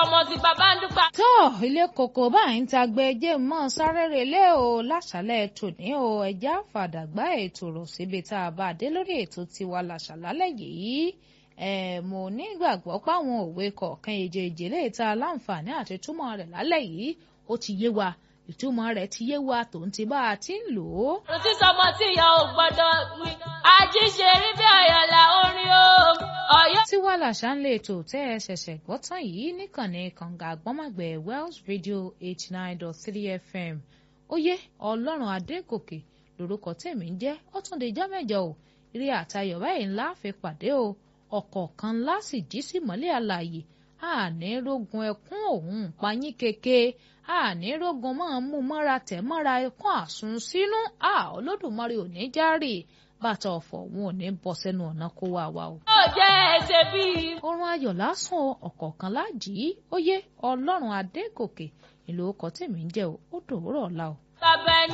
ọmọ sí bàbá ń dúpà. tó ilé kòkó báyìí ń tagbe jẹ́ mọ́ sáré relé o láṣálẹ̀ tòní o ẹja fàdàgbà ètò rò síbi tá a bá dé lórí ètò tiwa làṣàlálẹ̀ yìí ẹ mo nígbàgbọ́ páwọn òwe kọ̀ọ̀kan èjèèjì lè ta láǹfààní àti túmọ̀ rẹ̀ lálẹ́ yìí ó ti yé wa ìtumọ̀ rẹ̀ ti yé wa tòun ti bá a ti ń lò ó. kò sí sọmọ tí ìyá ò gbọ́dọ̀ wí. àjíṣe rí bí ọ̀yọ̀lá orin o. ọ̀yọ́. tiwa làṣà ń lè tò tẹ́ ẹ ṣẹ̀ṣẹ̀ gbọ́ tán yìí níkànnì kànga àgbọ́mọ̀gbẹ̀ Wells Radio eighty nine dot three FM oyè ọlọ́run adégòkè lórúkọ tèmi ń jẹ́ ó tún lè jọ́ mẹ́jọ o eré àtayọ̀ báyìí ńlá fi pàdé o ọ̀kọ̀ọ̀kan ńlá sì jí sí mọ́lẹ̀ àlàyé àní rógun ẹkún òun payín keke àní rógun máa mú mọ́ra tẹ̀ mọ́ra ẹkún àsun sínú à olódùmarè ò ní járè bàtà ọ̀fọ̀ òun ò ní bọ́ sẹ́nu ọ̀nà kó wá wa o. ó jẹ́ ẹsẹ̀ bíi. oorun ayọ̀ lásán ọ̀kọ̀ọ̀kan láàjì ó yé ọlọ́run adégòkè ìlú ọkọ̀ tèmi ń jẹ́ o ó dòwúrọ̀ ọ̀la o. bàbá ẹni.